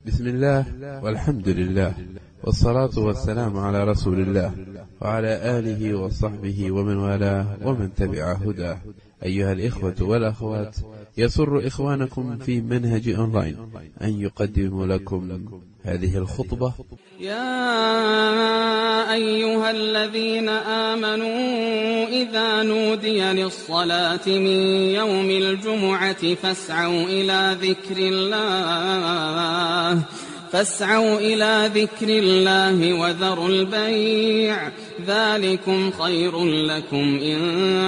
بسم الله والحمد لله والصلاة والسلام على رسول الله وعلى آله وصحبه ومن والاه ومن تبع هداه أيها الإخوة والأخوات يسر إخوانكم في منهج أونلاين أن يقدم لكم هذه الخطبة يا أيها الذين آمنوا إذا نودي للصلاة من يوم الجمعة فاسعوا إلى ذكر الله فاسعوا إلى ذكر الله وذروا البيع ذلكم خير لكم إن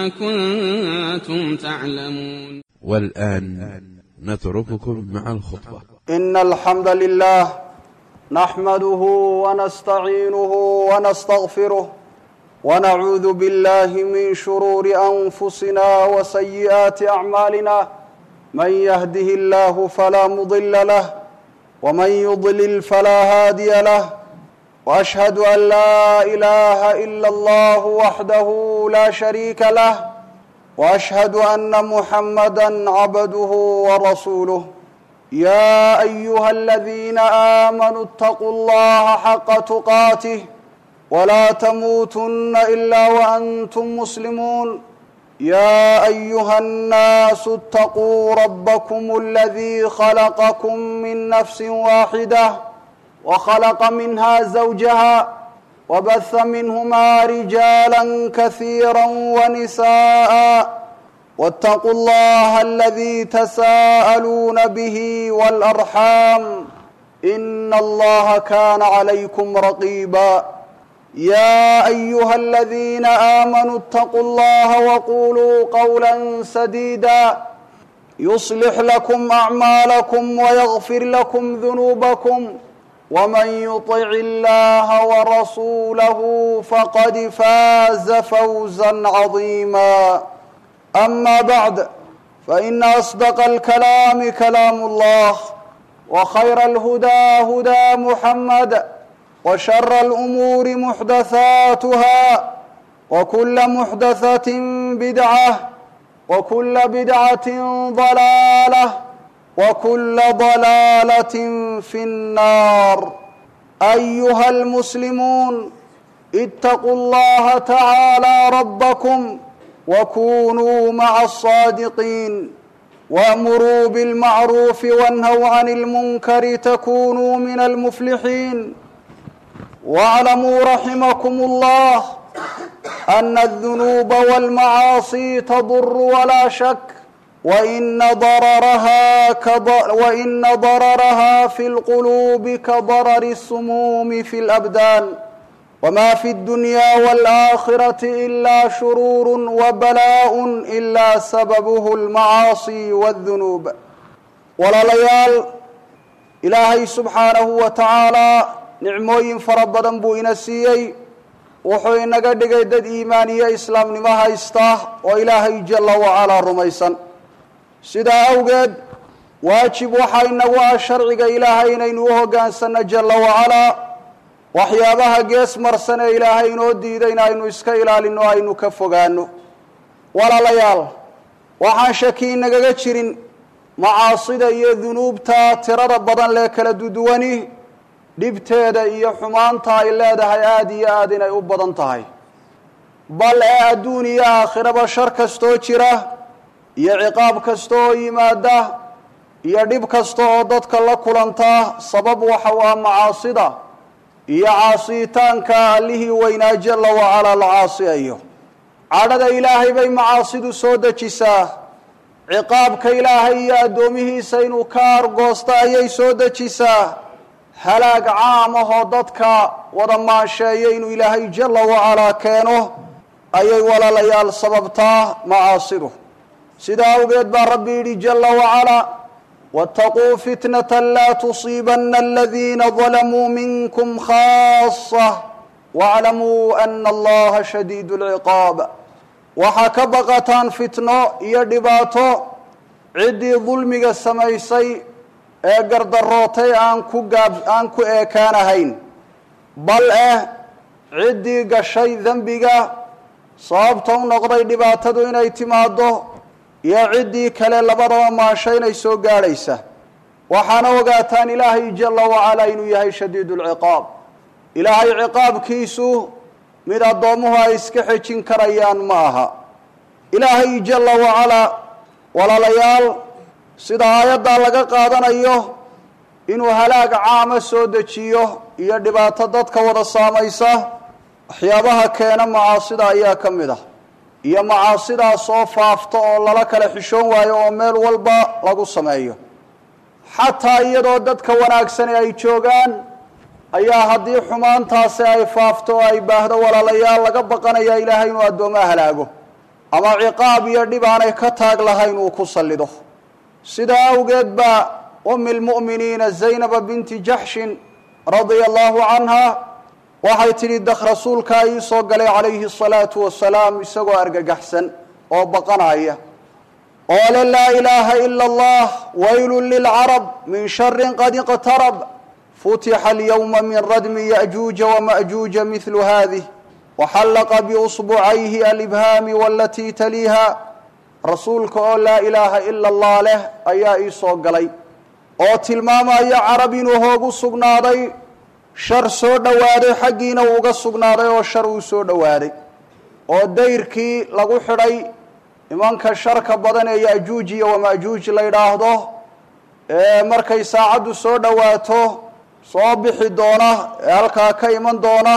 كنتم تعلمون والآن نترككم مع الخطبة إن الحمد لله نحمده ونستعينه ونستغفره ونعوذ بالله من شرور أنفسنا وسيئات أعمالنا من يهده الله فلا مضل له ومن يضلل فلا هادي له وأشهد أن لا إله إلا الله وحده لا شريك له وأشهد أن محمدا عبده ورسوله يا أيها الذين آمنوا اتقوا الله حق تقاته ولا تموتن إلا وأنتم مسلمون يا أيها الناس اتقوا ربكم الذي خلقكم من نفس واحدة وخلق منها زوجها وبث منهما رجالا كثيرا ونساء واتقوا الله الذي تساءلون به والأرحام إن الله كان عليكم رقيبا يا أيها الذين آمنوا اتقوا الله وقولوا قولا سديدا يصلح لكم أعمالكم ويغفر لكم ذنوبكم ومن يطع الله ورسوله فقد فاز فوزا عظيما أما بعد فإن أصدق الكلام كلام الله وخير الهدى هدى محمد وشر الأمور محدثاتها وكل محدثة بدعة وكل بدعة ضلالة وكل ضلالة في النار أيها المسلمون اتقوا الله تعالى ربكم وكونوا مع الصادقين وامروا بالمعروف وانهوا عن المنكر تكونوا من المفلحين واعلموا رحمكم الله ان الذنوب والمعاصي تضر ولا شك وان ضررها كضر وان ضررها في القلوب كضرر السموم في الابدان وما في الدنيا والآخرة إلا شرور وبلاء إلا سببه المعاصي والذنوب walaalayaal ilaahay subxaanahu wa tacaalaa nicmooyin fara badan buu ina siiyey wuxuu inaga dhigay dad iimaan iyo islaamnimo haysta oo ilaahay jalla wacalaa rumaysan sidaa awgeed waajib waxaa inagu ah sharciga ilaahay inaynu u hoggaansanno jalla wacalaa waxyaabaha gees marsan ee ilaahay inoo diidayna aynu iska ilaalinno aynu ka fogaano walaalayaal waxaan shaki inagaga jirin macaasida iyo dunuubta tirada badan lee kala duduwani dhibteeda iyo xumaanta ay leedahay aada iyo aada inay u badan tahay bal ee adduun iyo aakhiraba shar kastoo jira iyo ciqaab kasta oo yimaada iyo dhib kasta oo dadka la kulanta sabab waxa u ah macaasida iyo caasiyitaanka allihii weynaa jalla wacalaa la caasiyayo cadhada ilaahay bay macaasidu soo dejisaa ciqaabka ilaahay iyo addoomihiisa inuu ka argoosto ayay soo dejisaa halaag caam ahoo dadka wada maansheeya inuu ilaahay jalla wacalaa keeno ayay walaalayaal sababtaa macaasidu sidaa awgeed baa rabbi yidhi jalla wacalaa wاtaquu fitnaة laa tusiibana aladiina ظalamuu minkum khaasة wاclamuu ana allaha shadiid اlciqaab waxaa ka baqataan fitno iyo dhibaato ciddii dulmiga samaysay ee gardarootay aan ku gaab aan ku eekaanahayn bal eh ciddii gashay dembiga sababta u noqday dhibaatadu inay timaaddo iyo ciddii kale labadaba maasho inay soo gaadhaysa waxaana ogaataan ilaahay jala wacalaa inuu yahay shadiid lciqaab ilaahay ciqaabkiisu mid addoommuhu ay iska xejin karayaan ma aha ilaahay jala wacalaa walaalayaal sida aayaddaa laga qaadanayo inuu halaag caama soo dejiyo iyo dhibaato dadka wada saamaysa waxyaabaha keena macaasida ayaa ka mid ah iyo macaasidaas oo faafta oo lala kala xishoon waayo oo meel walba lagu sameeyo xataa iyadoo dadka wanaagsani ay joogaan ayaa haddii xumaantaasi ay faafto oo ay baahdo walaalayaal laga baqanaya ilaahay inuu addoomaa halaago ama ciqaab iyo dhib aanay ka taag lahayn uu ku sallido sidaa awgeed baa umi lmu'miniina zaynaba binti jaxshin radia allahu canha waxay tidhi dak rasuulkaa ii soo galay calayhi asalaatu wasalaam isagoo argagaxsan oo baqanaya oo le laa ilaaha ila allah waylun lilcarab min sharin qad iqtarab futixa alyowma min radmi ya'juuja wama'juuja midlu hadih waxallaqa biusbucayhi alibhaami walatii taliiha rasuulka oo laa ilaaha ila allah leh ayaa ii soo galay oo tilmaamaya carab inuu hoogu sugnaaday shar soo dhowaaday xaggiina uu uga sugnaaday oo shar uu soo dhowaaday oo dayrkii lagu xidhay nimanka sharka badan ee ya'juuj iyo wama'juuj la yidhaahdo ee markay saacaddu soo dhowaato soo bixi doona ee halkaa ka iman doona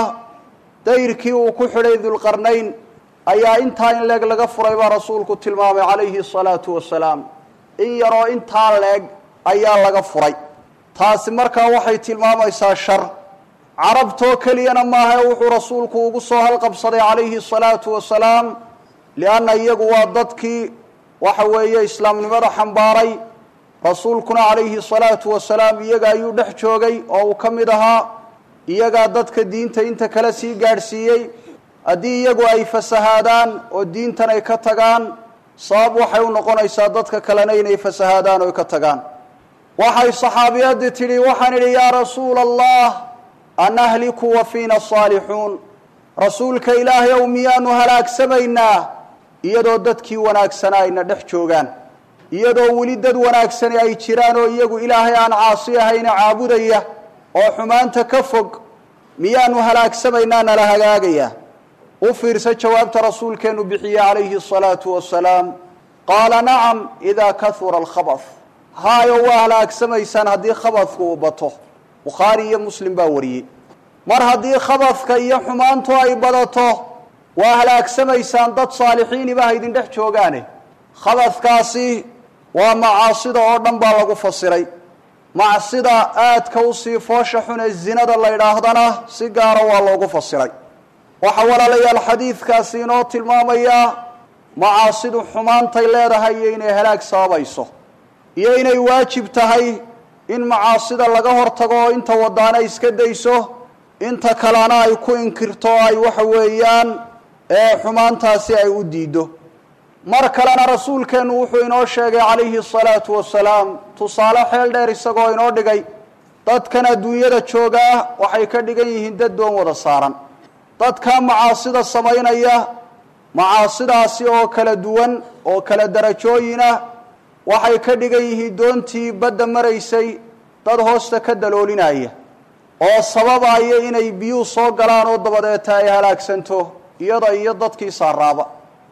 dayrkii uu ku xidhay dulqarnayn ayaa intaa in leeg laga furay baa rasuulku tilmaamay calayhi asalaatu wasalaam in yaroo intaa leeg ayaa laga furay taasi markaa waxay tilmaamaysaa shar carabtoo keliyana maaha ee wuxuu rasuulku ugu soo halqabsaday calayhi asalaatu wasalaam lianna iyagu waa dadkii waxa weeye islaamnimada xambaaray rasuulkuna calayhi asalaatu wasalaam iyaga ayuu dhex joogay oo uu ka mid ahaa iyagaa dadka diinta inta kale sii gaadhsiiyey haddii iyagu ay fasahaadaan oo diintan ay ka tagaan sabab waxay u noqonaysaa dadka kalena inay fasahaadaan oo ay ka tagaan waxay saxaabiyadii tidhi waxaan idhi yaa rasuula allah anahliku wa fiina asaalixuun rasuulka ilaahay ow miyaanu halaagsamaynaa iyadoo dadkii wanaagsanaa ayna dhex joogaan iyadoo weli dad wanaagsani ay jiraan oo iyagu ilaahay aan caasi ahayna caabudaya oo xumaanta ka fog miyaanu halaagsamaynaa nala hagaagayaa u fiirsa jawaabta rasuulkeenu bixiye calayhi asalaatu wasalaam qaala nacam idaa kahura alkhabah haayo waa halaagsamaysaan haddii khabadku uu bato bukhaari iyo muslim baa wariyey mar haddii khabadka iyo xumaantu ay badato waa halaagsamaysaan dad saalixiiniba ha idin dhex joogaane khabadkaasi waa macaasida oo dhan baa lagu fasiray macsida aadka usii foosha xun ee zinada la ydhaahdana si gaara waa loogu fasiray waxaa walaalayaal xadiidkaasi inoo tilmaamayaa macaasidu xumaantay leedahay iyo inay halaag sababayso iyo inay waajib tahay in macaasida laga hortago oo inta wadaana iska dayso inta kalena ay ku inkirto o ay waxa weeyaan ee xumaantaasi ay u diido mar kalena rasuulkeennu wuxuu inoo sheegay calayhi asalaatu wasalaam tusaale xeel dheer isagoo inoo dhigay dadkan adduunyada joogaa waxay ka dhigan yihiin dad doon wada saaran dadka macaasida samaynaya macaasidaasi oo kala duwan oo kala darajooyinah waxay ka dhigan yihiin doontii badda maraysay dad hoosta ka daloolinaya oo sababaya inay biyuhu soo galaan oo dabadeeta ay halaagsanto iyada iyo dadkii saaraaba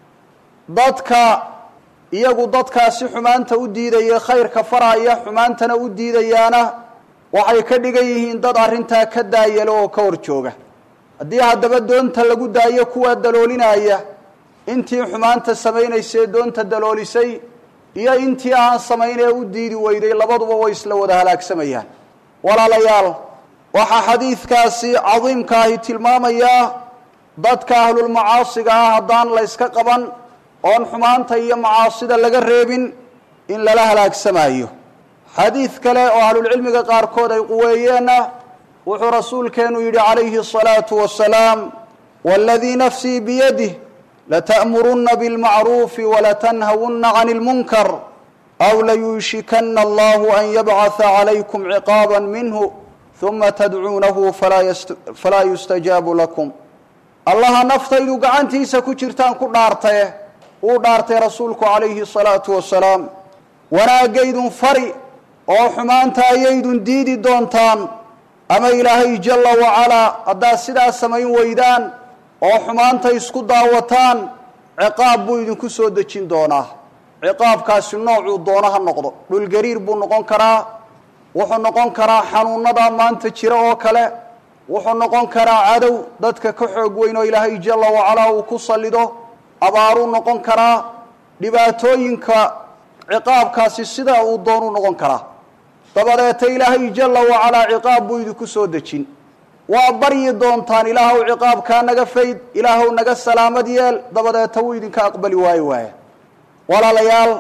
dadka iyagu dadkaasi xumaanta u diidaya khayrka faraya xumaantana u diidayaana waxay ka dhigan yihiin dad arrintaa ka daayalo oo ka hor jooga haddii haddaba doonta lagu daayo kuwaa daloolinaya intii xumaanta samaynaysee doonta daloolisay iyo intii aan samaynee u diidi weyday labaduba way isla wada halaagsamayaan walaalayaal waxaa xadiidkaasi cadiimkaahi tilmaamayaa dadka ahlulmacaasiga ah haddaan la yska qaban oon xumaanta iyo macaasida laga reebin in lala halaagsamayo xadiid kale oo ahlulcilmiga qaarkood ay quweeyeenna wuxuu rasuulkeenu yidhi calayhi الصalaaةu wasalaam wاladii nafsii biyadih lata'muruna bاlmacruufi walatanhawuna can اlmunkar aw layuushikana allahu an yabcaثa calaykum ciqaaba minhu ثuma tadcuunahu falaa yustajaabu lakum allaha naftaydu gacantiisa ku jirtaan ku dhaartaye uu dhaartay rasuulku calayhi الصalaaةu wasalaam wanaagaydun fari oo xumaanta ayaydun diidi doontaan ama ilaahay jalla wacalaa haddaad sidaa samayn weydaan oo xumaanta isku daawataan ciqaab buu idinku soo dejin doonaa ciqaabkaasi noocuu doono ha noqdo dhulgariir buu noqon karaa wuxuu noqon karaa xanuunadaa maanta jira oo kale wuxuu noqon karaa cadow dadka ka xoog weyn oo ilaahay jalla wacalaa uu ku sallido abaaruu noqon karaa dhibaatooyinka ciqaabkaasi sidaa uu doonuu noqon karaa dabadeeta ilaahay jalla wacalaa ciqaab buu idinku soo dejin waa baryi doontaan ilaahow ciqaabkaa naga fayd ilaahow naga salaamad yeel dabadeeta wuu idinka aqbali waayo waaya walaalayaal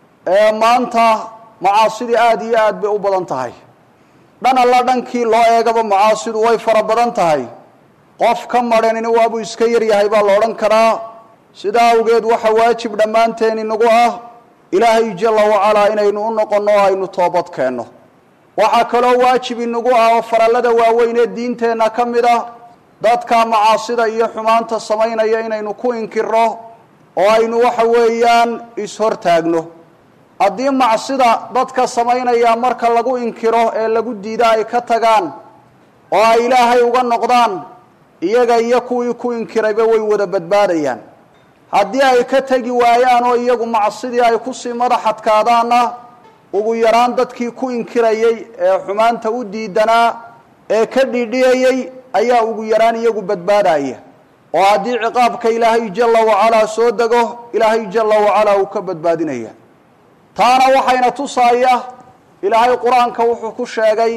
maanta macaasidii aada iyo aad bay u badan tahay dhan alla dhankii loo eegaba macaasidu way fara badan tahay qof ka madhanina waabuu iska yaryahay baa la odhan karaa sidaa awgeed waxa waajib dhammaanteen inagu ah ilaahay jalla wacalaa inaynu u noqonno o aynu toobad keenno waxaa kaloo waajib inagu ah oo farallada waaweyn ee diinteenna ka mid ah dadka macaasida iyo xumaanta samaynaya inaynu ku inkirno oo aynu waxa weeyaan is-hortaagno haddii macsida dadka samaynaya marka lagu inkiro ee lagu diida ay ka tagaan oo ay ilaahay uga noqdaan iyaga iyo kuwii ku inkirayba way wada badbaadayaan haddii ay ka tegi waayaan oo iyagu macsidii ay kusii madax adkaadaanna ugu yaraan dadkii ku inkirayey ee xumaanta u diidanaa ee ka dhidhiyayey ayaa ugu yaraan iyagu badbaadaya oo haddii ciqaabka ilaahay jalla wacalaa soo dego ilaahay jalla wacalaa uu ka badbaadinaya taana waxayna tusaaya ilaahay qur-aanka wuxuu ku sheegay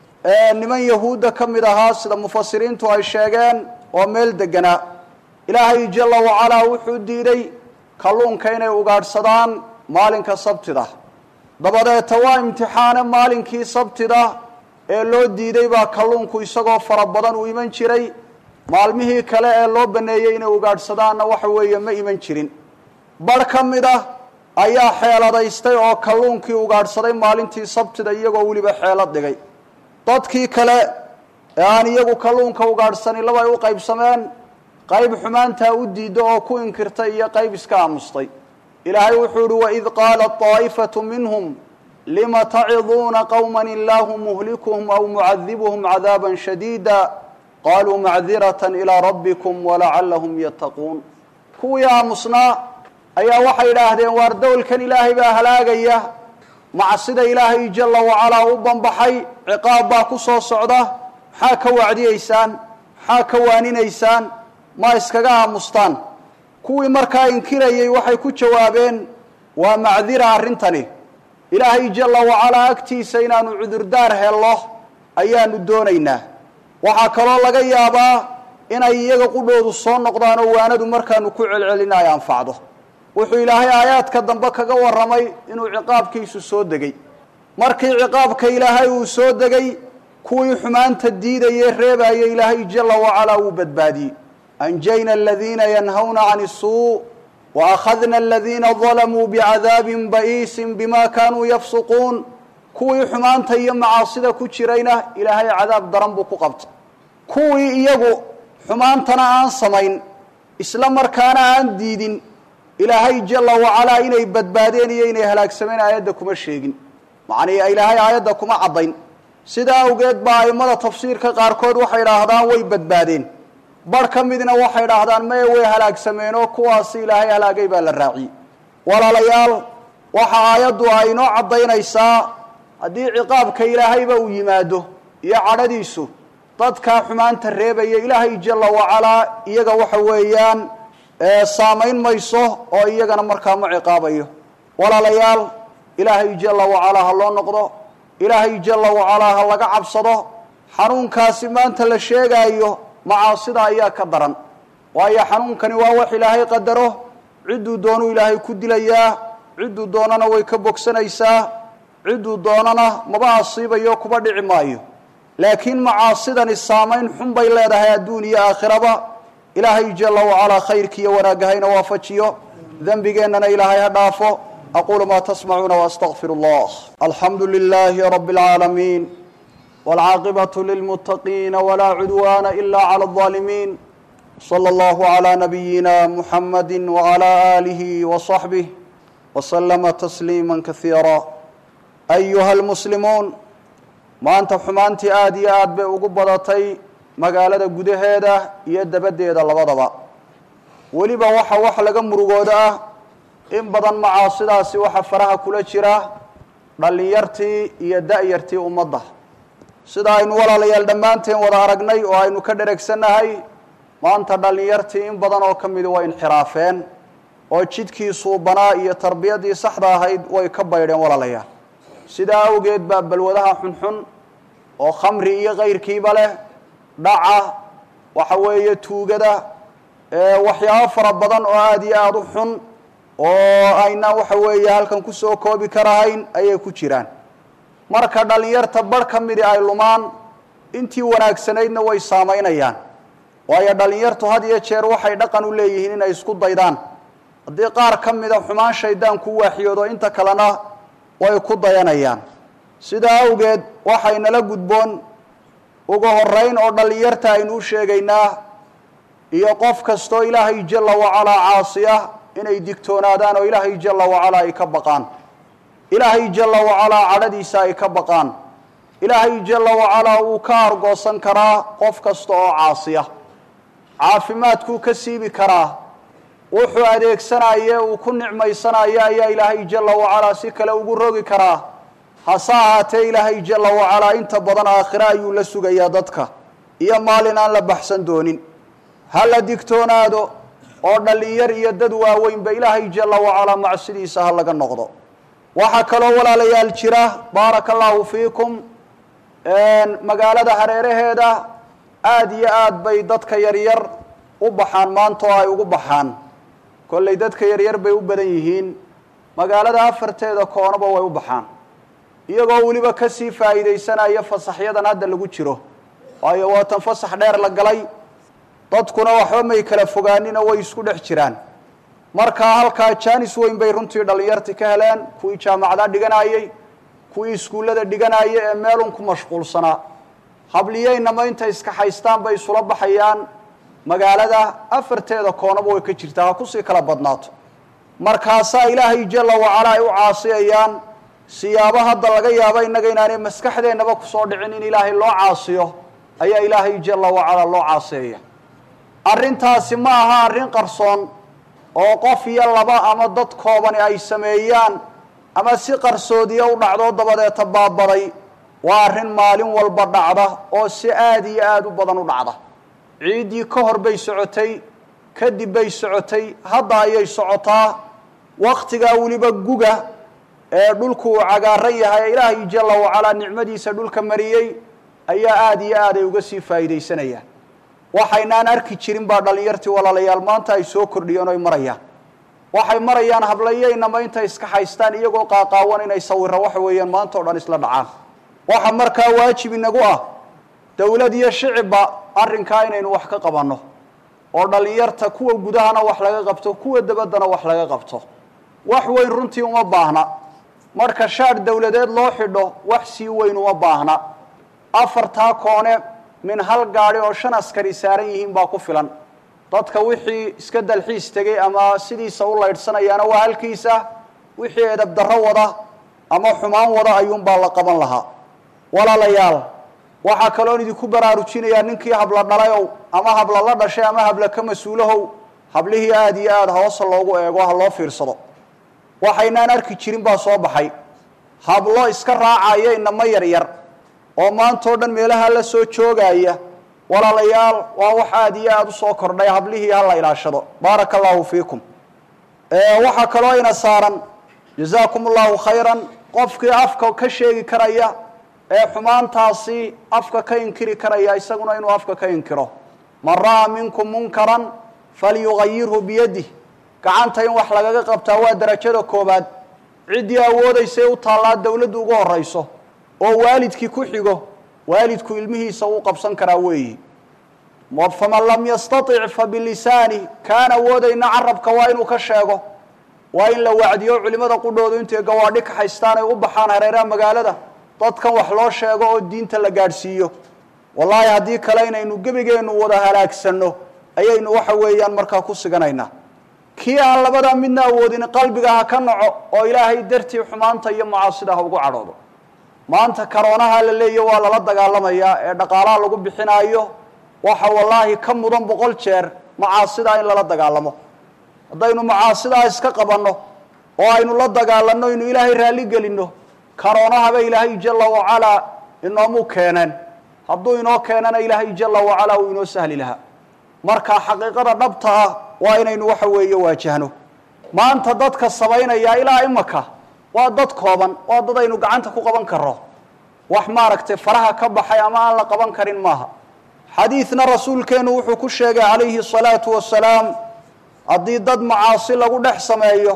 niman yahuudda ka mid ahaa sida mufasiriintu ay sheegeen oo meel deganaa ilaahay jalla wacalaa wuxuu diiday kalluunka inay ugaadhsadaan maalinka sabtida dabadeeta waa imtixaane maalinkii sabtida ee loo diiday baa kalluunku isagoo fara badan u iman jiray maalmihii kale ee loo baneeyey inay ugaadhsadaanna waxa weeye ma iman jirin barh ka mid ah ayaa xeeladaystay oo kalluunkii ugaadhsaday maalintii sabtida iyagoo weliba xeelad dhigay dadkii kale ee aan iyagu kalluunka ugaadhsanin laba ay u qaybsameen qayb xumaantaa u diidda oo ku inkirtay iyo qayb iska aamustay ilaahay wuxuu ihi waid qaalat طaa'ifatu minhum lima taciduuna qowma illaahu muhlikuhum aw mucadibuhum cadaaba shadiida qaluu macdirata ilaa rabbikum walacalahum yattaquun kuwii aamusnaa ayaa waxay idhaahdeen waar dowlkan ilaahay baa halaagaya macsida ilaahay jalla wacalaa u banbaxay ciqaab baa ku soo socda maxaa ka wacdiyeysaan maxaa ka waaninaysaan ma iskaga aamustaan kuwii markaa inkirayey waxay ku jawaabeen waa macdira arrintani ilaahay jalla wacalaa agtiisa inaanu cudurdaar helno ayaanu doonaynaa waxaa kaloo laga yaabaa inay iyaga qudhoodu soo noqdaan oo waanadu markaanu ku celcelina ay anfacdo wuxuu ilaahay aayaadka dambe kaga warramay inuu ciqaabkiisu soo degay markii ciqaabka ilaahay uu soo degay kuwii xumaanta diidayee reebaya ilaahay jalla wacalaa wuu badbaadiyey anjayna aladiina yanhawna can isuu wa akhadna aladiina dalamuu bicadaabin ba'iisin bima kaanuu yafsuquun kuwii xumaanta iyo macaasida ku jirayna ilaahay cadaab daran buu ku qabtay kuwii iyagu xumaantana aan samayn isla markaana aan diidin ilaahay jalla wacalaa inay badbaadeen iyo inay halaagsameen aayadda kuma sheegin macnii ilaahay aayadda kuma caddayn sidaa awgeed baa a'immada tafsiirka qaarkood waxay idhaahdaan way badbaadeen barh ka midna waxay idhaahdaan mae way halaagsameen oo kuwaasi ilaahay halaagay baa la raaciyey walaalayaal waxa aayaddu ay inoo caddaynaysaa haddii ciqaabka ilaahayba uu yimaado iyo cadhadiisu dadkaa xumaanta reebaya ilaahay jalla wacalaa iyaga waxa weeyaan saamayn mayso oo iyagana markaa ma ciqaabayo walaalayaal ilaahay jalla wacalaa ha loo noqdo ilaahay jalla wacalaa ha laga cabsado xanuunkaasi maanta la sheegaayo macaasida ayaa ka daran waayo xanuunkani waa wax ilaahay qadaro cidduu doonuu ilaahay ku dilayaa cidduu doonana way ka bogsanaysaa cidduu doonana maba asiibayo kuba dhici maayo laakiin macaasidani saamayn xun bay leedahay adduun iyo aakhiraba ilaahay jalla wacalaa khayrkiiyo wanaagga hayna waafajiyo dembigeennana ilaahay ha dhaafo aquulu maa tasmacuuna waastaqfiru allah alxamdu lilaahi rabbi اlcaalamiin wاlcaaqibaةu lilmuttaqiina walaa cudwaana ila clى الظaalimiin slى اllahu عlى nabiyina muxamadi wعlى آlihi وصaxbih وslma تsliima kasiira ayuha almuslimuun maanta xumaantii aada iyo aad bay ugu badatay magaalada gudaheeda iyo dabaddeeda labadaba weliba waxa wax laga murugooda ah in badan macaasidaasi waxa faraha kula jira dhallinyartii iyo da-yartii ummadda sida aynu walaalayaal dhammaanteen wada aragnay oo aynu ka dheregsannahay maanta dhallinyartii in badan oo ka midi way inxiraafeen oo jidkii suubanaa iyo tarbiyadii saxda ahayd way ka baydheen walaalayaal sidaa awgeed baa balwadaha xunxun oo khamri iyo kayrkiiba leh dhaca waxa weeye tuugada waxyaabo fara badan oo aada iyo aada u xun oo ayna waxa weeye halkan kusoo koobi karahayn ayay ku jiraan marka dhallinyarta barh ka midi ay lumaan intii wanaagsanaydna way saamaynayaan waayo dhallinyartu had iyo jeer waxay dhaqan u leeyihiin inay isku daydaan haddii qaar ka mida xumaan shaydaan ku waaxiyoodo inta kalena way ku dayanayaan sidaa awgeed waxaynala gudboon ugu horeyn oo dhallinyarta aynu u sheegaynaa iyo qof kastoo ilaahay jalla wacalaa caasiya inay digtoonaadaan oo ilaahay jalla wacalaa ay ka baqaan ilaahay jalla wacalaa cadhadiisa ay ka baqaan ilaahay jalla wacalaa wuu ka argoosan karaa qof kasta oo caasiya caafimaadkuu ka siibi karaa wuxuu adeegsanaye uu ku nicmaysanayo ayaa ilaahay jalla wacalaa si kale ugu rogi karaa hase ahaatee ilaahay jalla wacalaa inta badan aakhire ayuu la sugayaa dadka iyo maalin aan la baxsan doonin ha la digtoonaado oo dhallinyar iyo dad waaweynba ilaahay jalla wacalaa macsidiisa ha laga noqdo waxaa kaloo walaalayaal jira baaraka allaahu fiikum magaalada hareeraheeda aada iyo aad bay dadka yaryar u baxaan maanta oo ay ugu baxaan kollay dadka yaryar bay u badan yihiin magaalada afarteeda koonaba way u baxaan iyagoo weliba kasii faa'iidaysanaya fasaxyadan hadda lagu jiro waayo waatan fasax dheer la galay dadkuna waxba may kala fogaanina way isku dhex jiraan markaa halkaa jaanis weyn bay runtii dhallinyarti ka heleen kuwii jaamacada dhiganayey kuwii iskuullada dhiganaya ee meelun ku mashquulsanaa habliyeynama intay iska haystaan bay isula baxayaan magaalada afarteeda koonaba way ka jirtaa ha kusii kala badnaato markaasaa ilaahay jalla wacalaa ay u caasiyayaan siyaabo hadda laga yaabo innaga inaanay maskaxdeennaba kusoo dhicin in ilaahay loo caasiyo ayaa ilaahay jalla wacalaa loo caasiyaya arrintaasi ma aha arrin qarsoon oo qof iyo laba ama dad koobani ay sameeyaan ama si qarsoodiya u dhacdoo dabadeeta baabaday waa arrin maalin walba dhacda oo si aada iyo aada u badan u dhacda ciiddii ka hor bay socotay kadib bay socotay hadda ayay socotaa waktigaa weliba guga ee dhulku uu cagaaran yahay ilaahay jalla wacalaa nicmadiisa dhulka mariyey ayaa aada iyo aad ay uga sii faa'iidaysanayaan waxaynaan arki jirin baa dhallinyartii walaalayaal maanta ay soo kordhiyeen oy marayaan waxay marayaan hablayeynama intay iska haystaan iyagoo qaaqaawan inay sawiro waxa weeyaan maanta o dhan isla dhacaan waxa markaa waajib inagu ah dowlad iyo shicibba arrinkaa inaynu wax ka qabanno oo dhallinyarta kuwa gudahana wax laga qabto kuwa dabaddana wax laga qabto wax weyn runtii uma baahna marka shaadh dowladeed loo xidho wax sii weyn uma baahna afartaa koone min hal gaadhi oo shan askari saaran yihiin baa ku filan dadka wixii iska dalxiis tegey ama sidiisa u laydhsanayaana waa halkiisa wixii edab darro wada ama xumaan wada ayuunbaa la qaban lahaa walaalayaal waxaa kaloon idinku baraarujinayaa ninkii habla dhalayow ama habla la dhashay ama habla ka mas-uulahow hablihii aada iyo aada hoosa loogu eego ha loo fiirsado waxaynaan arki jirin baa soo baxay hablo iska raacaya inamo yaryar oo maanta o dhan meelaha la soo joogaya walaalayaal waa wax aada iyo aada usoo kordhay hablihii hala ilaashado baaraka allahu fiikum waxaa kaloo ina saaran jazaakum allahu khayran qofkii afka ka sheegi karaya ee xumaantaasi afka ka inkiri karaya isaguna inuu afka ka inkiro man ra'aa minkum munkaran falyugayirhu biyadih gacanta in wax lagaga qabtaa waa darajada koobaad ciddii awoodaysay u taallaa dowladdu ugu horayso oo waalidkii ku xigo waalidku ilmihiisa uu qabsan karaa weeyi faman lam yastatic fabilisaani kaan awoodayna carabka waa inuu ka sheego waa in la wacdiyo culimada qudhoodu intay gawaadhi ka haystaan ay u baxaan hareeraha magaalada dadkan wax loo sheego oo diinta la gaadhsiiyo wallaahi haddii kale inaynu gebigeennu wada halaagsanno ayaynu waxa weeyaan markaa ku siganaynaa kii aan labadaa midna awoodin qalbiga ha ka naco oo ilaahay dartii xumaanta iyo macaasida ha ugu cadhoodo maanta karoonaha la leeya waa lala dagaalamayaa ee dhaqaalaha lagu bixinaayo waxa wallaahi ka mudan boqol jeer macaasidaa in lala dagaalamo haddaynu macaasidaa iska qabanno oo aynu la dagaalanno inu ilaahay raalli gelinno karoonahaba ilaahay jala wacalaa inoomu keeneen hadduu inoo keenana ilaahay jala wacalaa uu inoo sahli lahaa marka xaqiiqada dhabta ah waa inaynu waxa weeye waajahno maanta dadka samaynaya ilaa imaka waa dad kooban waa dad aynu gacanta ku qaban karro wax maaragtay faraha ka baxay ama aan la qaban karin maaha xadiidna rasuulkeenu wuxuu ku sheegay calayhi salaatu wasalaam haddii dad macaasi lagu dhex sameeyo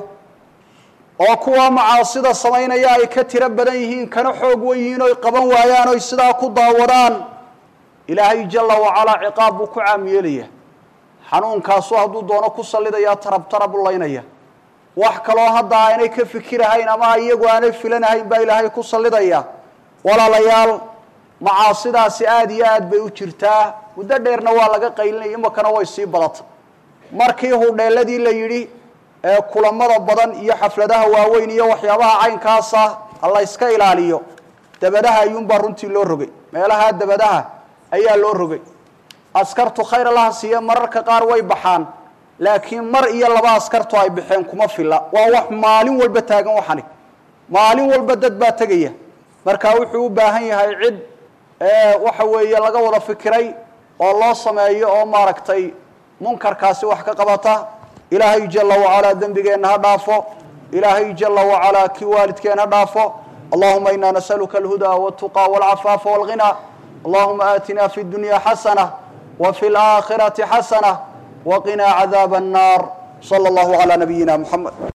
oo kuwa macaasida samaynaya ay ka tiro badan yihiin kana xoog wen yihiin oy qaban waayaan oy sidaa ku daawadaan ilaahay jala wacalaa ciqaab buu ku caam yeelaya xanuunkaasu hadduu doono ku sallidayaa tarab tarab u laynaya wax kaloo hadda aanay ka fikirahayn ama iyagu aanay filanahayn baa ilaahay ku sallidaya walaalayaal macaasidaasi aada iyo aad bay u jirtaa muddo dheerna waa laga qaylinaya imakana way sii badata markii hudheeladii la yidhi ee kulamada badan iyo xafladaha waaweyn iyo waxyaabaha caynkaasa ha la yska ilaaliyo dabadaha ayuunbaa runtii loo rogay meelaha dabadaha ayaa loo rogay askartu khayr allaha siiye mararka qaar way baxaan laakiin mar iyo laba askartu ay baxeen kuma filla waa wax maalin walba taagan waxani maalin walba dad baa tegaya marka wuxuu u baahan yahay cid waxa weeye laga wada fikiray oo loo sameeyo oo maaragtay munkarkaasi wax ka qabata ilaahay jala wacalaa dembigeenna ha dhaafo ilaahay jala wacalaa kii waalidkeen ha dhaafo allahuma ina nasaluka alhuda wاltuqى wاlcafaafa wاlghina allahuma aatina fi اdunya xasana wfi اlآkhirati xasana wqina cadaab الnar slى اllah عlى nabiyina mxamed